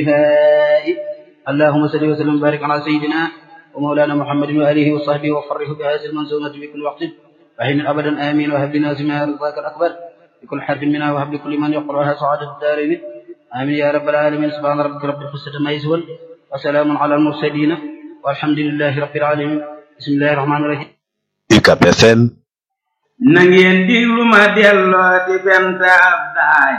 اللهم صل وسلم وبارك على سيدنا ومولانا محمد وآله وصحبه وفرح بهذه المنزومة في كل وقت وحين أبدا آمين وهب لنا سماها رضاك الأكبر بكل حرف منها وهب لكل من يقرأها سعادة الدارين آمين يا رب العالمين سبحان ربك رب العزة عما يصفون وسلام على المرسلين والحمد لله رب العالمين بسم الله الرحمن الرحيم UCAB FM na ngeen diglu ma delloo di fent ab daaj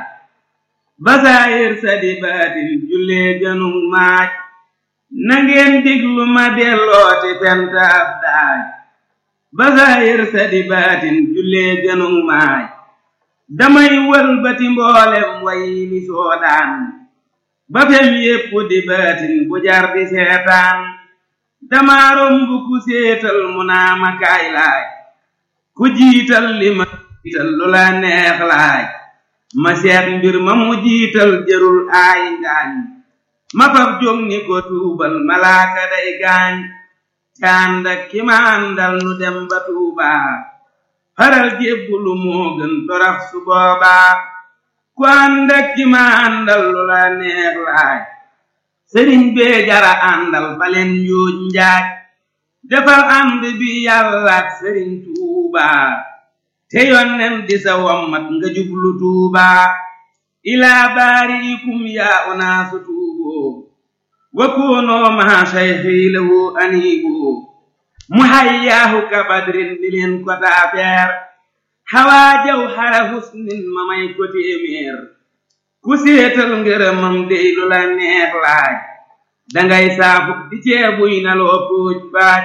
basaayir sa di baatin jullee gënug maaj na ngeen diglu ma delloo di fent ab daaj basaayir sa di baatin jullee gënug maaj damay wëlbati mboolem way ni soodaan ba fem yépp di baatin bu jar di seetaan damaa romb ku séetal mu naa ma kaay laaj ku jiital li ma jiital lu la neex laaj ma seet mbir ma mu jiital jërul aay ngaañ ma faf jóg ni ko tuubal malaaka day gaañ cànd ak ki ma àndal nu dem ba tuubaa faral jébbulu moo gën torax su boobaa ku ànd ak ki ma àndal lu la neex laaj sëriñ bee jara àndal baleen njuuj njaaj defal ànd bi yàlla ak sëriñ tuubaa te yonnen di sa wammat nga jublu tuubaa ilaa baariikum yaa unaasu tuuboo wa koonoo maa sayxii lahu aniiboo mu hayyaahu ka badrin di leen ko taafeer xawaa jaw xara husnin ma may ko téeméer ku séetal ngërëmam dey lu la neex laaj dangay saafu di ceebuy na loo póoj baaj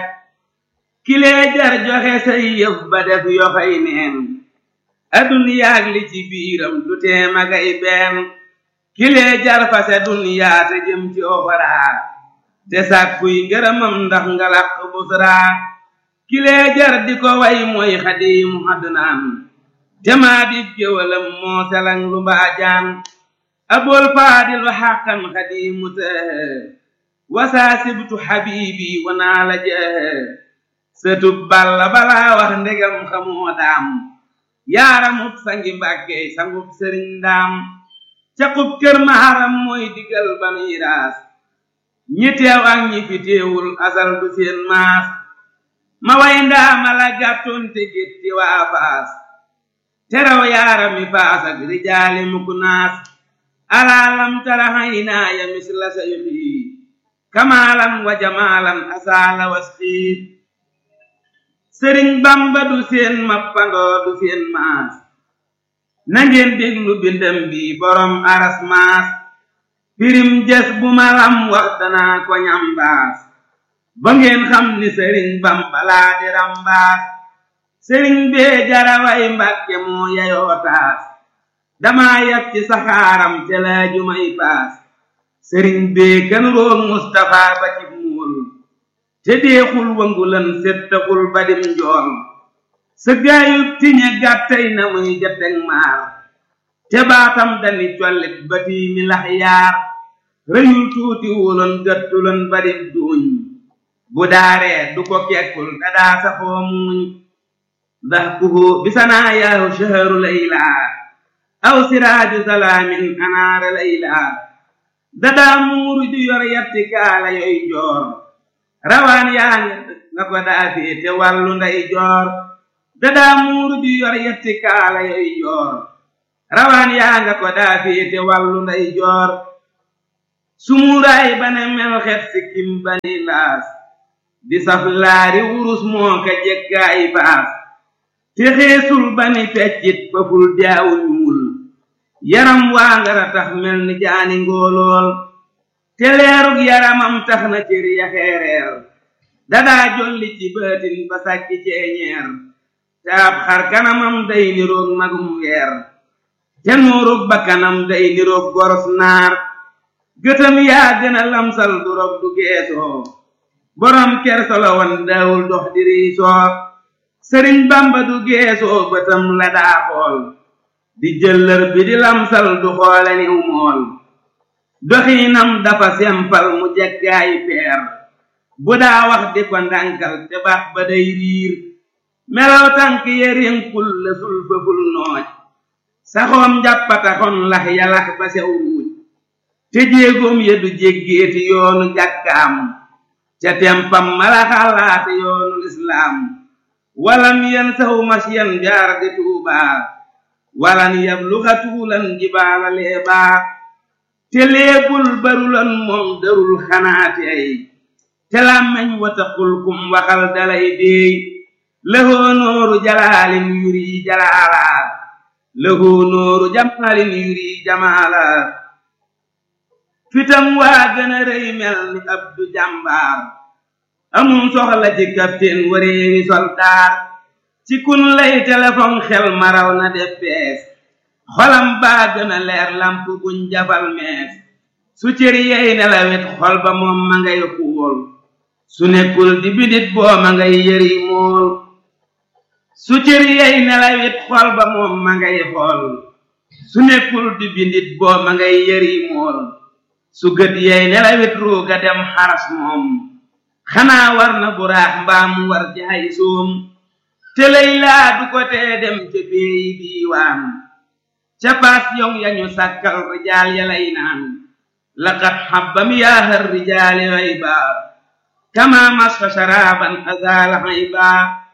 kilee jar joxe say yëf ba def yoxay neen aduniyaag li ci biiram du tee magay benn kilee jar fase duniyaa te jëm ci oxoraa te sàkkuy ngërëmam ndax nga laq busraa kilee jar di ko way mooy xadiimu adnaan te maa di géwalam moo selang lu mbaajaan abol faadilu xaqan xadiimu tëhë wasaasibtu xabiibi wanaa la jëhë sëtub balla balaa wax ndegam xamoo daam yaaramub sangi mbàkke sangub sëriñ daam caqub kër maharam mooy digal banuy raas ñi teew ak ñi fi teewul asal du seen maas ma way ndaama la gàttoon te gétti waa faas teraw yaarami faas ak rijaali mukk naas alaalam tara haynaaya misla sayxi kamaalan wa jamaalan asaala wasxiit sëriñ bamba du seen mappandoo du seen maas na ngeen déglu bindam bi borom aras maas pirim jes bu ma lam wax danaa ko ñambaas ba ngeen xam ni sëriñ bamba laa di rambaas sëriñ bee jaraway mbàkke moo yayoo taas damaa yab ci saxaaram te laaju may paas sëriñ bee gën roog Mustapha ba ci muul te deexul wangulan settaxul ba dim njool sa gaayub tiñe gàttay na muy jateg maar te baatam dani collit ba tiimi lax yaar rëyul tuuti wuloon gëttuloon ba dim duuñ bu daaree du ko kekkul dadaa saxoo muuñ dahkuhu bisanaa yaahu shaharu laylaa aw siraaju salaamin anaara laylaa dadaa muuru ju yor yatti kaala yoy joor rawaan yaa nga ko daa féete wàllu nday joor dadaa muuru ju yor yatti kaala yoy joor rawaan yaa nga ko daa féete wàllu nday joor sumuuraay bane melxet sikkim bani laas di saf laari wurus moo ka jekkaay baas te xeesul bani feccit faful jaawu ñuul yaram waa ngara tax mel ni jaani ngóolool te leerug yaramam tax na cër ya xeereer dadaa jolli ci baatin ba sàcc ceeñeer te ab xar kanamam day niroog magum weer te nuurug bakkanam day niroog goros naar gëtam yaa gën a lamsal du rob du geesoo borom kersolo wan daawul dox di riisoo sëriñ bamba du geesoo bëtam la daa xool di jëllër bi di lamsal du xoole niw mool doxiinam dafa sempal mu jekkaayi peer bu daa wax di ko ndànkal te baax ba day riir melaw tànk yerinkul la sul fëful nooj saxoom njàppataxon lax yalax ba sew ruuj te jéegoom ya du jéggeeti yoonu jàkkaam ca tempam mala xalaate yoonu lislaam walam yan saw masyan jaar di tuubaa walan yabluxa tuulan jibaala leebaa te léebul barulan moom darul xanaati ay te làmmeñ wataqul kum waxal dalay déey lahoo nooru jalaalin yuri jalaala lahoo nooru jamaalin yuri jamaala fitam waa gën a rëy mel ni abdu jàmbaar amum soxla ci capitaine wareewi soldaar ci kun lay téléphone xel maraw na def bees xolam baa gën a leer lamp buñ jafal mees su cër yey nelawet xol ba moom ma ngay xuul su nekkul di bidit boo ma ngay yëri mool su cër yey nelawet xol ba moom ma ngay xool su nekkul di bidit boo ma ngay yëri mool su gët yey nelawet ruuga dem xaras moom xanaa war na buraax mbaam war jaay soom te lay laa du ko tee dem ca beeyi diiwaan ca paas yong yañu sàkkal rijaal ya lay naan laqad xabbam yaahar rijaali rayba kama masfa sharaban azaala hayba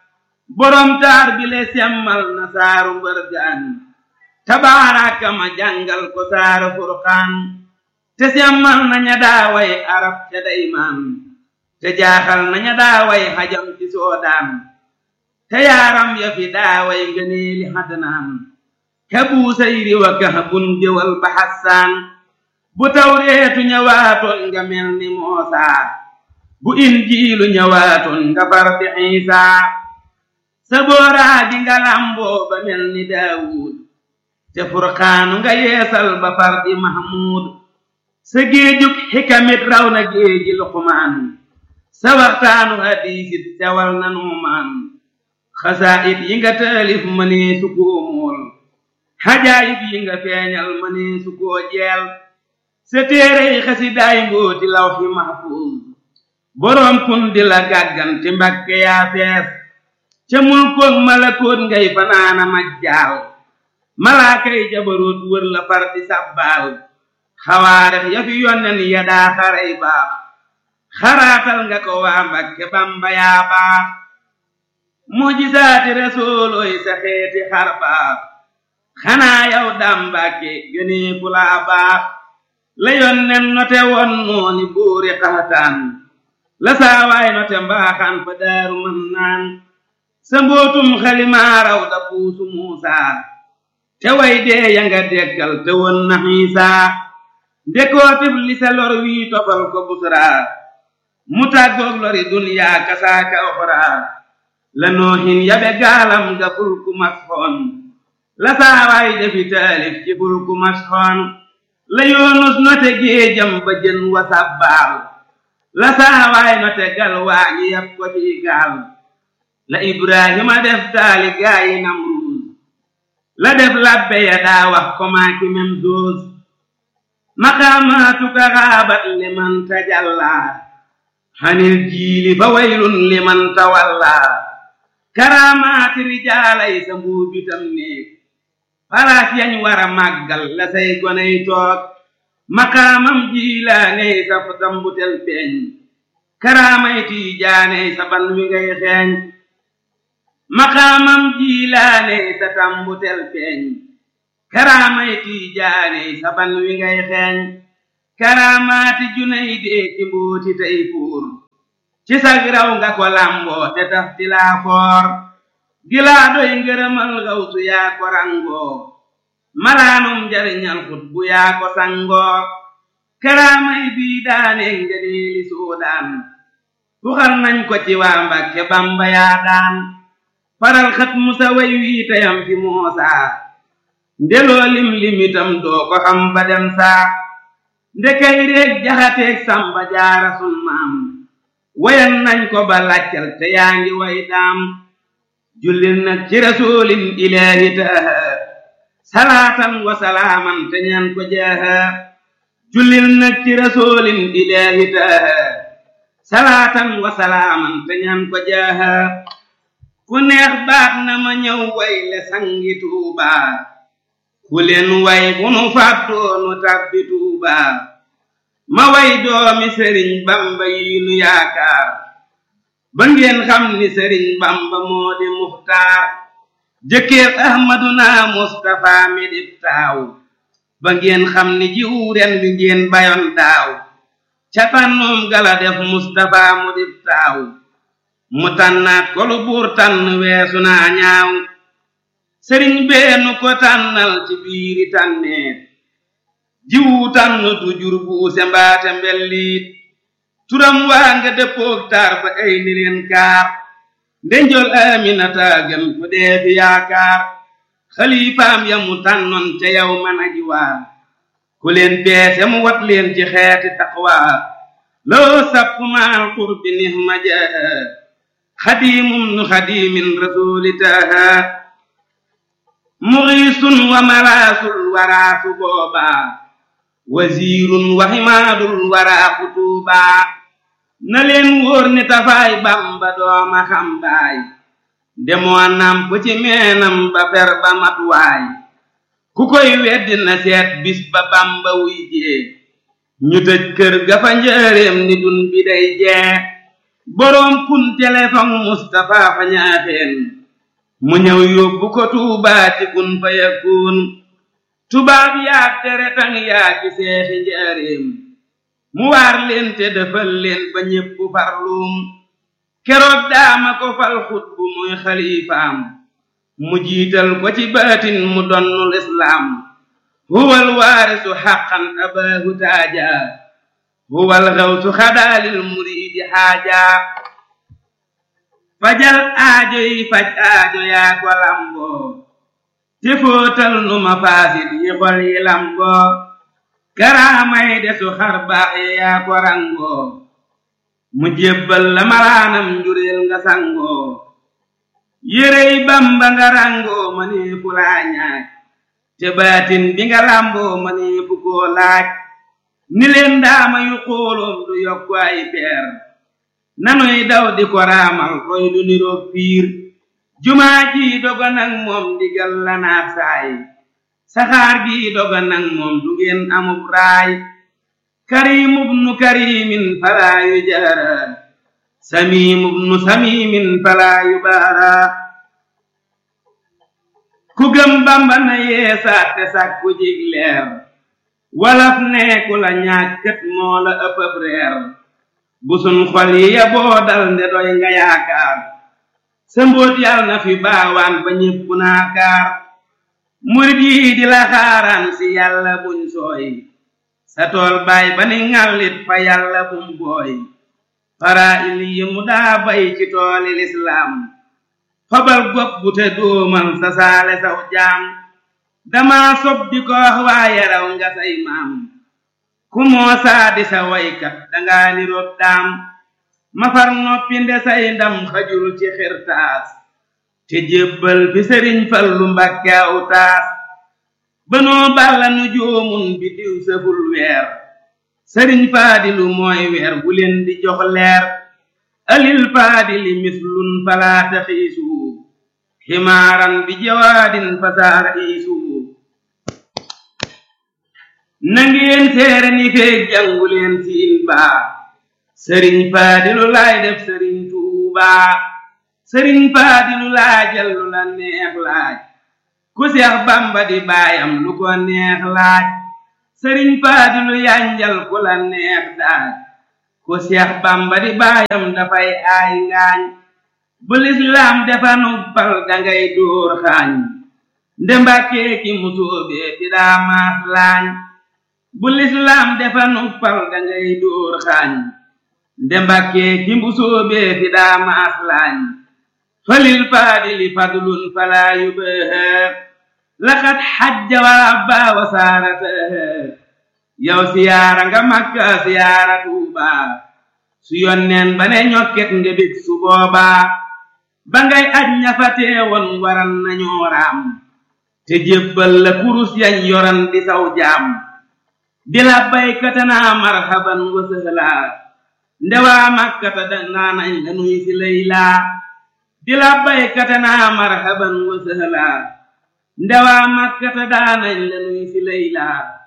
borom taar bi le semmal na saaru mbërgaan tabaaraka ma jàngal ko saaru furqaan te semmal na ña daaway arab ca daymaan te jaaxal na ña daaway xajam ci soodaan te yaaram ya fi daaway ngëneeli xadnaan ka buusayri wa kahbun jëwal ba xassaan bu tawreetu ñëwaatoon nga mel ni moosaa bu injiilu ñëwaatoon nga far di xiisaa sa booraa di nga lamboo ba mel ni daawuud te furqaanu nga yeesal ba far di mahmuud sa géejug xikamit raw na géeji luqmaan sa waxtaanu hadiisit sewal na nuumaan xasaayit yi nga taalif mënee su koo mool xajaayib yi nga feeñal mënee su koo jeel sa téerey xasidaay mbooti lawxi mahfuuz boroom kun di la gàgganti mbakke yaa fees ca mulkoog malakoot ngay fanaana majjaal malaakay jabaroot wër la far di sàbbaal xawaarex ya fi yonnen ya daa xaray baax xaraatal nga ko waa mbakke bamba yaa baax mujisaati resoolooy sa xeeti xar baax xanaa yow daam mbàkke yonee fu laa baax la yonnen note won nooni buuri xaxataan la saawaay note mbaaxaan fa daaru mën naan sa mbootum xalimaaraw da puusu muusaa te way dee ya nga dekkal te won na xiisaa ndekootib li sa lor wii tofal ko busraa mu tàggoog lori duniyaa kasaaka oxraa la noohin yabe gaalam ga fulku masxoon la saawaay defi taalif ci fulku masxoon la yoonus note géejam ba jën wa sabbaal la saawaay note gal waañi yab ko ci gaal la ibrahima def taali gaayi namruus la def labbe ya daa wax ko maaki mem doos maqaamaatuka xaabat liman tajallaa xanil jiili fa waylun liman tawallaa karaamaati rijaalay sa mbuubitam néeg palaas yañ war a màggal la say goney toog maqaamam jiilaaney sa dambutel feeñ karaamay tiijaaney sa ban wi ngay xeeñ maqaamam jiilaaney sa tambutel feeñ karaamay tiijaaney sa ban wi ngay xeeñ karaamaati junay dee ci mbooti tey fuur ci sag raw nga ko lamboo te taf ti laa foor gilaa doy ngërëmal gawsu yaa ko rangoo malaanum njariñal xut bu yaa ko sangoo karaamay bii daane ngëneeli suudaan tuxal nañ ko ci waa Mbàkke Bamba yaa daan faral xat musa way wii tayam fi moosaa ndeloo lim limitam doo ko xam ba dem saa ndekay réeg jaxateeg samba jaara sun maam wayan nañ ko ba laccal te yaa ngi way daam jullil nag ci rasulin ilaahi taaha salaatan wa salaaman te ñaan ko jaaha jullil nag ci rasulin ilaahi taaha salaatan wa salaaman te ñaan ko jaaha ku neex baax na ma ñëw way le sangi tuubaa ku leen way bu nu fàttoo nu tàbbi tuubaa ma way doomi sëriñ bamba yi nu yaakaar ba ngeen xam ni sëriñ bamba moo di muxtaar jëkkër ahmaduna mustafa mi dib taaw ba ngeen xam ni jiw ren bi ngeen bayoon daaw ca tànnoom gala def mustafa mu dib taaw mu tànnaat ko lu buur tànn weesu naa ñaaw sëriñ beenu ko tànnal ci biiri tànneet jiwu tànn du jur buuse mbaate mbelliit turam waa nga dëppoog taar ba ay ni leen kaar ndenjol aminata gën fu dee fi yaakaar xalifaam ya mu tànnoon ca yow man aji waa ku leen beese mu wat leen ci xeeti taqwa loo sapp maal qurbi nihma jaaha xadimum nu xadimin rasulitaha muxiisun wa malaasul waraasu boobaa wasiirun wa himaadul waraa kutuubaa na leen wóor ni tafaay bamba dooma xambaay demoo namp ci meenam ba fer ba matuwaay ku koy weddi na seet bis ba bamba wuy jee ñu tëj kër ga fa njëreem ni dun bi day jee boroom kun téléphone Mustapha fa ñaaxeen mu ñëw yóbbu ko tuubaa ci kun fa yakun tubaab yaa tere tang yaa ci seexi njaareem mu waar leen te defal leen ba ñépp farluum keroog daama ko fal xut bu muy xalifaam mu jiital ko ci baatin mu donnul islaam huwal waarisu xaqan abaahu taaja huwal xawsu xadaalil muriidi xaaja fajal aajo yi faj aajo yaa ko lamboo te fóotal nu ma faasit yi xol yi lamboo karaamay desu xar baax yi yaa ko rangoo mu jébbal la malaanam njureel nga sangoo yérey bamba nga rangoo ma nee fu laa ñaaj te baatin bi nga lamboo ma nee fu koo laaj ni leen daama yu xooloom du yokku ay peer nanuy daw di ko raamal koy du niroog piir jumaa ji doga nag moom digal la naat saay saxaar gi doga nag moom du ngeen amub raay karimub nu karimin falaa yu jaara samimub nu samimin falaa yu baara ku gëm bamba na yeesaat te sàkku jig leer walaf neeku la ñàkkët moo la ëppëb reer bu sun xol yi ya boo dal nde doy nga yaakaar sa mbóot yal na fi baawaan ba ñépp naakaar murit yi di la xaaraan si yàlla buñ sooy sa tool baay ba ni ŋàllit fa yàlla bum booy fara il yi mu daa bay ci tooli lislaam fabal gopp bu te dóomal sa saale saw jaam dama sob di ko wax waaye raw nga say maam ku moo saa di sa waykat danga ni rob daam mafar noppi nde say ndam xajul ci xirtaas te jébbal fi sëriñ fallu mbàkke aw taas banoo balla nu joomun bi diw sëful weer sëriñ faadilu mooy weer bu leen di jox leer alil faadili mislun falaata xiisu ximaaran bi jawaadin fasaara iisu nangeen seere ni feeg jàngu leen siin baa sëriñ faadilu laay def sëriñ tuubaa sëriñ faadilu laajal lu la neex laaj ku seex bamba di baayam lu ko neex laaj sëriñ faadilu yanjal ku la neex daaj ku seex bamba di baayam dafay aay ngaañ bu lislaam defa nubbal dangay dóor xaañ nde mbàkkee ki musóobee fi daa maas laañ bu lislaam defa nubbal dangay dóor xaañ nde mbàkkee ki musóobee fi daa maas laañ falil faadili fadlun falaa yubaha laqad xajja wa abba wa saarataha yow siyaara nga makka siyaara tuuba su yonneen ba ne ñokket nga bég su boobaa ba ngay aj ña fa teewoon waran nañoo raam te jébbal la kurus yañ yoran di saw jaam di la baykata naa marhaban wa sëhlaa ndewaa makkata danaa nañ la nuy si laylaa di la baykata naa marhaban wa sëhlaa ndewaa makkata daanañ la nuy si laylaa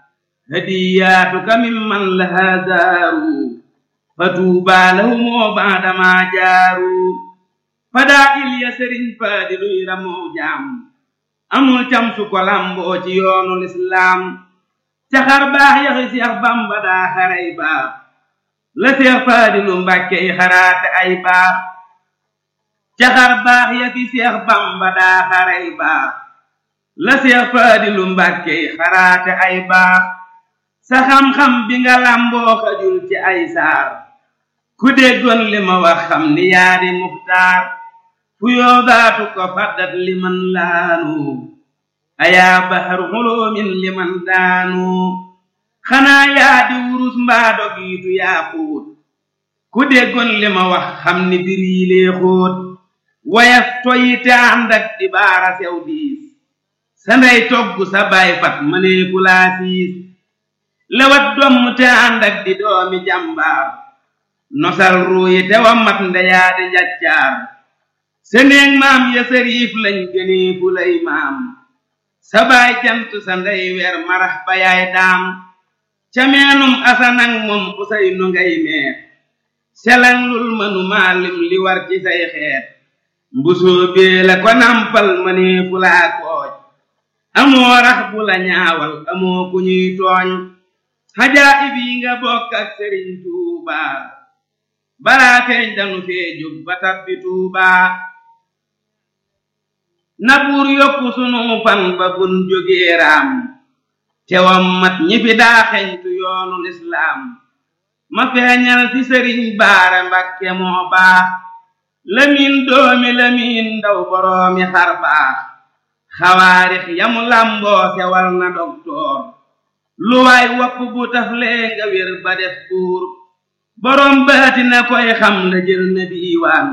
hadiyaatuka mimman laha zaaru fa tuubaa lahumoo baadamaa jaaru fadaa il ya sëriñ faadiluy ramoo jaam amul cam su ko lamboo ci yoonu lislaam caxar baax yaxi seex bamba daa xaray baax la seex faadilu mbàkke yi xaraate ay baax caxar baax yaxi seex bamba daa xaray baax la seex faadilu mbàkke yi xaraate ay baax sa xam-xam bi nga lamboo xajul ci ay saar ku déggoon li ma wax xam ni yaa di muxtaar fu yoodaatu ko faddat liman laanu ayaa bahar xuloomin liman daanu xanaa yaa di wurus mbaa dogiitu yaa xuut ku déggoon li ma wax xam ni bir yi lee xóot wayaf toyi te ànd ak di baara sew diis sa ndey togg sa baay fat mënee fu laa siis lewat domm te ànd ak di doomi jàmbaar nosal ruuyi te wa mat ndeyaa di njaccaar seneeg maam ya sëriif lañ gënee fu lay maam sa baay jant sa ndey weer marax ba yaay daam ca meenum asanang moom usay nu ngay meer selang lul mënu maalim li war ci say xeet mbusoo bee la ko nampal mënee fu laa kooj amoo rax bu la ñaawal amoo ku ñuy tooñ xajaayib yi nga bokk ak sëriñ tuubaa balaa feeñ danu fee jóg ba tabbi tuubaa na buur yokku sunu fan ba bun jógee raam tewam mat ñi fi daa xeñtu yoonu lislaam ma feeñal ci sëriñ baara mbakke moo baax lamiin doomi lamiin ndaw boroomi xar baax xawaarix yamu lamboo sewal na doktoor lu waay wopp bu taflee nga wér ba def buur boroom baati na koy xam la jël na diiwaan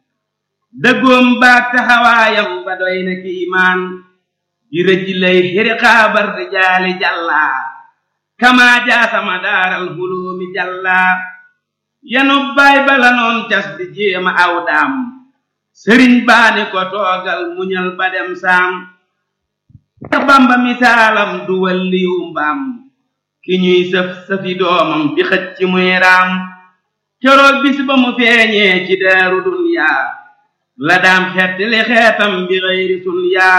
dëggoom baag taxawaayam ba doy na kiimaan di rëj lay xiri xaabar di jaali jàllaa kamaa jaasama daaral huloomi jàllaa yanu baay bala noon cas di jéema aw daam sëriñ baani ko toogal muñal ba dem saam ta bamba misaalam du walliyu mbaam ki ñuy sëf sëfi doomam di xëcc ci muy raam keroog bis ba mu feeñee ci daaru dunyaa la daam xeet li xeetam bi xëyri sunyaa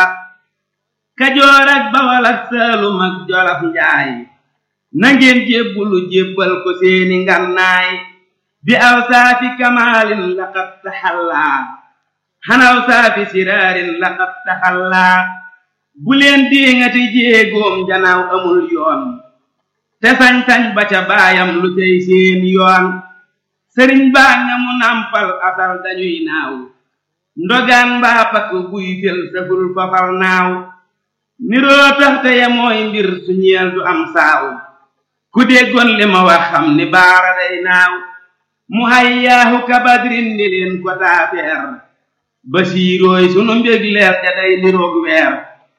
kajoor ak bawal ak saalum ak jolof njaay na ngeen jébbulu jébbal ko seeni ngannaay bi aw saafi kamaalin laqad taxallaa xanaw saafi siraarin laqad taxallaa bu leen diŋati jéegoom janaaw amul yoon te sañ-sañ ba ca baayam lu tey seen yoon sëriñ baa nga mu nampal asal dañuy naaw ndogaan mbaa pakk buy fel saful fafal naaw niroo taxte ya mooy mbir su ñeel du am saaw ku déggoon li ma wax xam ni baara day naaw mu hayyaahu kabadrin ni leen ko taafeer basiirooy sunu mbég leer ja day niroog weer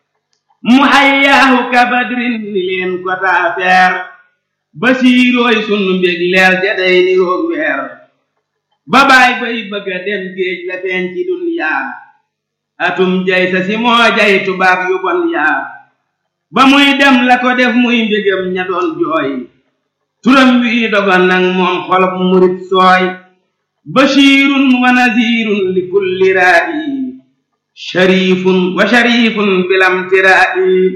mu hayyaahu kabadrin ni leen ko taafeer basiirooy sunu mbég leer ja day niroog weer ba baay bay bëgga dem géej la feeñ ci dunyaa atum jay sa si moo jay tubaab yu bon yaa ba muy dem la ko def muy mbégam ña doon jooy turam wi dogon nag moom xolob murit sooy bashirun wa nazirun li kulli raa'i sharifun wa sharifun bilam tiraa'i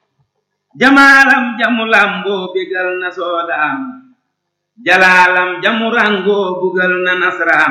jamaalam jamu lamboo bégal na soodaam jalaalam jamu rangoo bugal na nasraam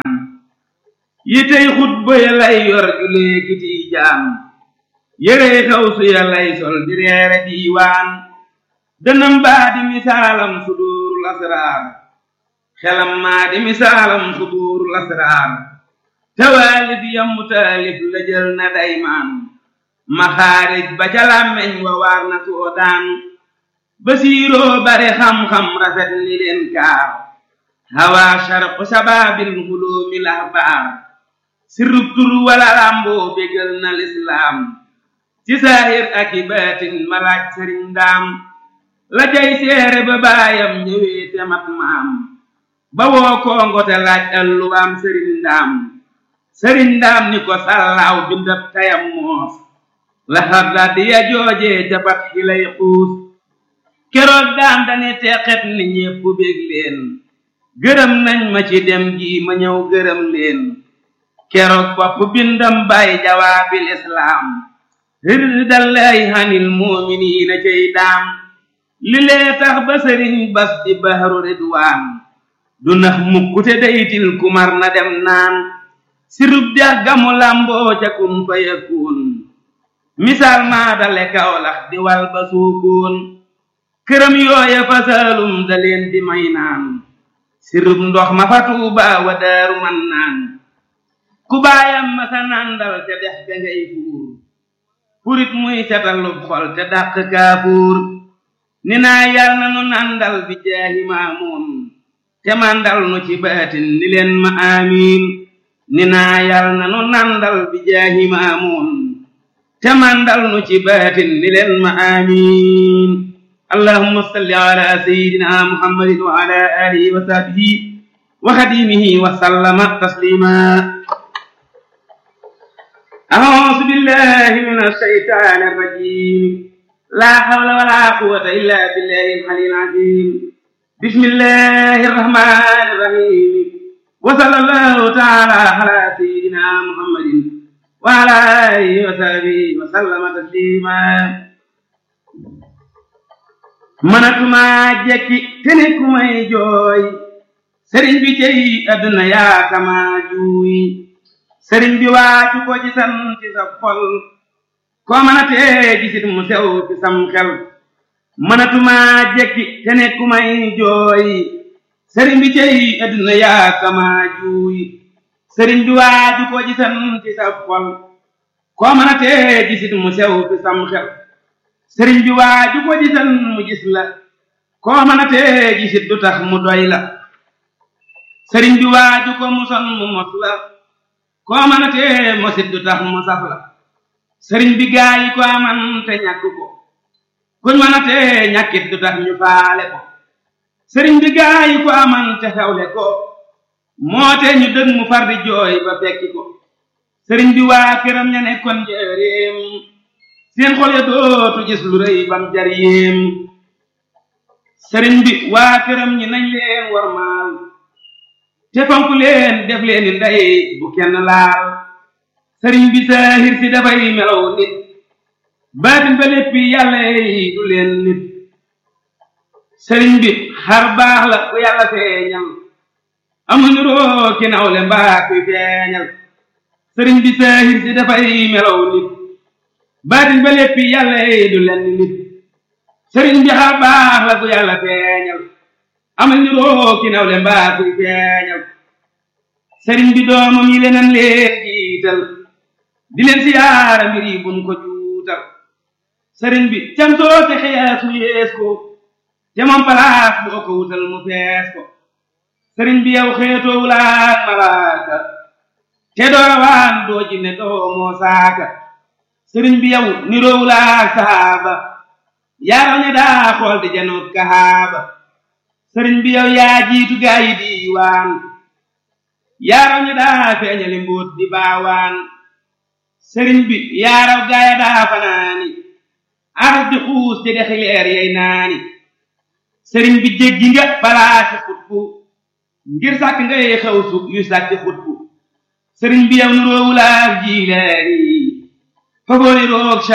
yitey xutba ya lay yor julee kiti jaam yérey xawsu ya lay sol di reere diiwaan dënam baa di misaalam suduurul asraar xelam maa di misaalam suduurul asraar tawaalif yammu taalif la jël na daymaan maxaarij ba ca làmmeñ wa waar na soodaan basiiroo bare xam-xam rafet ni leen kaar hawaa sharqu sabaabil huloomi lahbaar sirrub tur wala làmboo bégal na lislaam ci saahir ak i baatin malaaj sëriñ ndaam la jay seere ba baayam ñëwee te mat maam ba woo kongo te laaj alluwaam sëriñ ndaam sëriñ ndaam ni ko sallaaw bindab tayam moos la xarda di ya joojee ca bat xilay xuus keroog daam dani teqet ni ñépp bég leen gërëm nañ ma ci dem gi ma ñëw gërëm leen keroog bopp bindam bàyyi jawaabil islaam ridallahi hanil muuminiina cay daam li lee tax ba sëriñ bas di bahru ridwaan du nax mukkute daytil kumar na dem naan sirub dex gamu lamboo ca kun fa yakun misaal maa dale kawlax di wal ba suukoon këram yooya fa saalum da leen di may naan sirub ndox ma fa tuuba wa daaru man naan ku baayam ma sa nandal te dex ga ngay fuur purit muy setalub xol te dàq kaafuur ni naa yal na nu nandal bi jaahi maamuun te mandal nu ci baatin ni leen ma amiin ni naa yal na nu nandal bi jaahi maamuun te mandal nu ci baatin ni leen ma amiin allahumma salli ala sayyidina muhammadin wa ala alihi wa sahbihi wa xadimihi wa sallama taslima أعوذ بالله من الشيطان الرجيم لا حول ولا قوة إلا بالله العلي العظيم بسم الله الرحمن الرحيم وصلى الله تعالى على سيدنا محمد وعلى آله وصحبه وسلم تسليما manatuma jekki te ne ku may jooy sëriñ bi cey adduna yaa kama juuy sëriñ bi waaju ko ci san ci sa xol koo mën a tee gisit mu sew ci sam xel mënatuma jekki te ne ku may jooy sëriñ bi cey adduna yaa kama juuy sëriñ bi waaju ko ci san ci sa xol koo mën a tee gisit mu sew ci sam xel sëriñ bi waaju ko ci san mu gis la koo mën a tee gisit du tax mu doy la sëriñ bi waaju ko mu son mu mos la koo mën a tee mosit du tax mu saf la sëriñ bi gaa yi ko aman te ñàkk ko kuñ mën a tee ñàkkit du tax ñu faale ko sëriñ bi gaa yi ko aman te xewle ko moo te ñu dëg mu far di jooy ba fekki ko sëriñ bi waa këram ña nekkoon njëreem seen xol ya dootu gis lu rëy bam jar yéem sëriñ bi waa këram ñi nañ leen war maal te fonk leen def leen ni ndey bu kenn laal sëriñ bi saahir si dafay melaw nit baatin ba léppi yàlla yi du leen nit sëriñ bi xar baax la ku yàlla feeñal amul niroo ki nawle mbaa kuy feeñal sëriñ bi saahir si dafay melaw nit baatin ba léppi yàlla yi du leen nit sëriñ bi xar baax la ku yàlla feeñal amal ni roo ki nawle mbaa kuy feeñal sëriñ bi doomam yi leneen leen jiital di leen siyaara mbir yi buñ ko juutal sëriñ bi cam soo te xees mu yees ko te moom palaas boo ko wutal mu fees ko sëriñ bi yow xeetoo wulaak malaaka te doo rawaan doo jinne doo moo saaka sëriñ bi yow niroo wulaak saaba yaaraw ne daa xool di janoot kahaaba sëriñ bi yow yaa jiitu gaa yi diiwaan yaaraw ñu daa feeñali mbóot di baawaan sëriñ bi yaaraw gaaya daa fanaani aras di xuus di dexi leer yey naani sëriñ bi jéggi nga balaasi xutbu ngir sàkk ngay xew su yu sàkki xutbu sëriñ bi yow nuroowulaak jiilaani fagooni roog